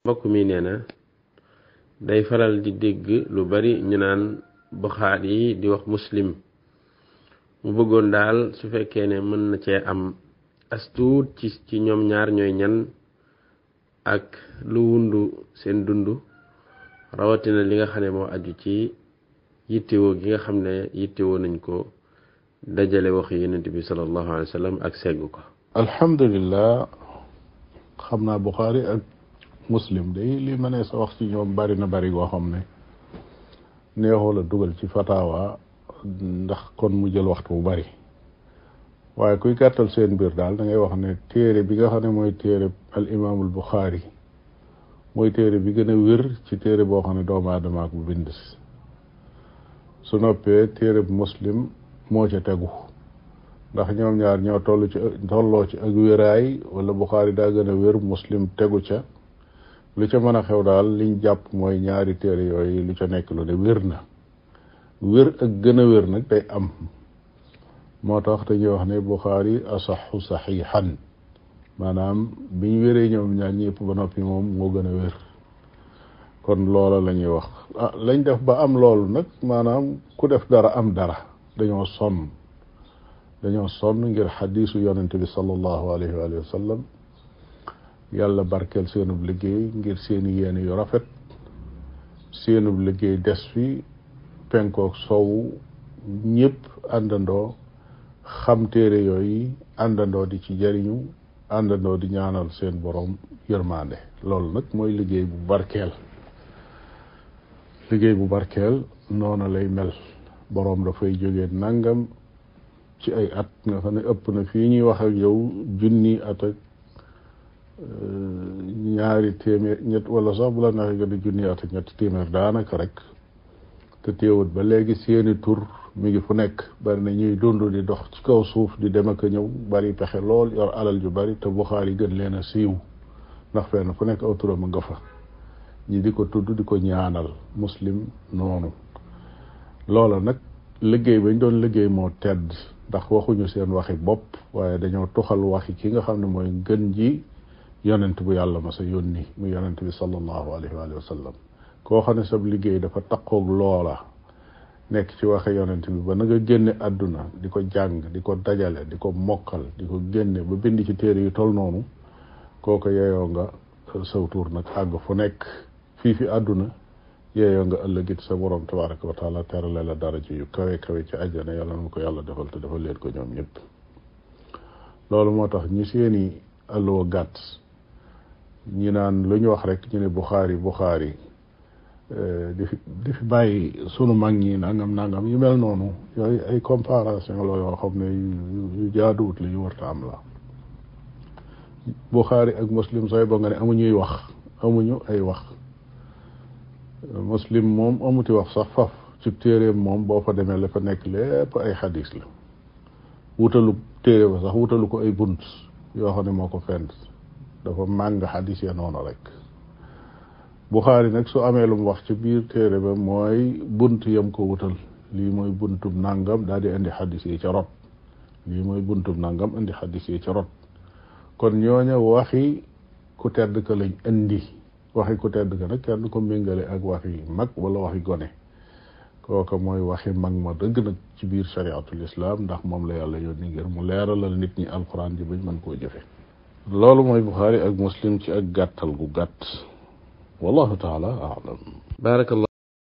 mbokk mi nee na day faral di dégg lu bari ñu naan Buxaari yi di wax muslim mu bëggoon daal su fekkee ne mën na cee am astuut ci ci ñoom ñaar ñooy ñan ak lu wundu seen dund rawatina li nga xam ne moo aju ci yittewoo gi nga xam ne yittewoo nañ ko dajale wax yonent bi sallallahu alayhi wa sallam ak segg ko alhamdulillah xam naa Buxaari ak muslim day li ma ne sa wax ci ñoom bari na bari goo xam ne neexoo la dugal ci fatawa ndax kon mu jël waxtu bu bari waaye kuy gàttal seen mbir daal da ngay wax ne téere bi nga xam ne mooy téere al imaamul Buxaari mooy téere bi gën a wér ci téere boo xam ne doomu aadama ak bu bind su noppee téere bu muslim moo ca tegu ndax ñoom ñaar ñoo toll ci tolloo ci ak wéraay wala Buxaari daa gën a wér muslim tegu ca lu ca mën a xew daal liñ jàpp mooy ñaari téere yooyu lu ca nekk lu ne wér na wér ak gën a wér nag day am moo tax dañuy wax ne Buxaari asaxu saxiixan maanaam biñ wéree ñoom ñaar ñëpp ba noppi moom moo gën a wér kon loola la ñuy wax ah lañ def ba am loolu nag maanaam ku def dara am dara dañoo sonn dañoo sonn ngir xadiisu yonente bi sallallahu alayhi wa sallam yàlla barkeel seenub liggéey ngir seeni yéene yu rafet seenub liggéey des fi penkook soowu ñëpp àndandoo xam téere yooyu àndandoo di ci jariñu àndandoo di ñaanal seen borom yërmande loolu nag mooy liggéey bu barkeel liggéey bu barkeel noona lay mel boroom dafay jógee nangam ci ay at nga xam ne ëpp na fii ñuy wax ak yow junni at ak ñaari téeméer ñett wala sax bu la neexee nga di junni at ak ñetti téeméer daanaka rek te teewut ba léegi seeni tur mi ngi fu nekk bari na ñuy dund di dox ci kaw suuf di dem ak a ñëw bari pexe lool yor alal ju bari te Buxaari gën leen a siiw ndax fenn fu nekk aw turam a nga fa ñi di ko tudd di ko ñaanal muslim noonu loola nag liggéey bañ doon liggéey moo tedd ndax waxuñu seen waxi bopp waaye dañoo tuxal waxi ki nga xam ne mooy gën ji yonent bu yàlla ma sa yónni mu yonent bi sallallahu alayhi wa sallam koo xam ne sab liggéey dafa taqoog loola nekk ci waxe yonent bi ba na nga génne àdduna di ko jàng di ko dajale di ko mokkal di ko génne ba bind ci téere yu tol noonu kooko yeeyoo nga saw tuur nag àgg fu nekk fii fi àdduna yeeyoo nga ëllëgit sa borom tabaraka wa taala terale la daraja yu kawe kawe ci àjjana yàlla na ko yàlla defal te defal leen ko ñoom ñëpp loolu moo tax ñi seeni alluwa gàtt ñi naan lu ñu wax rek ñu ne buxaari buxaari di fi di fi bàyyi sunu mag ñi nangam nangam yu mel noonu yooyu ay comparaison la yoo xam ne yu jaaduwut la yu warta am la buxaari ak muslim sooy ba nga ne amuñuy wax amuñu ay wax muslim moom amuti wax sax faf ci téeréem moom boo fa demee la fa nekk lépp ay xadis la wutalu téere ba sax wutalu ko ay bunt yoo xam ne moo ko fent dafa màng xadis ya noonu rek Buxaari nag su amee lu mu wax ci biir téere ba mooy bunt yam ko wutal lii mooy buntub nangam daal di indi xadis yi ca rot lii mooy buntub nangam indi xadis yi ca rot kon ñooña waxi ku tedd ka lañ indi waxi ku tedd ka nag kenn ko méngale ak waxi mag wala waxi gone kooka mooy waxi mag ma dëgg nag ci biir shariatul islam ndax moom la yàlla yónni ngir mu leeralal nit ñi alquran ji bañ mën koo jëfe loolu mooy Buxaari ak muslim ci ak gàttal gu gàtt wallahu taala alam barakallah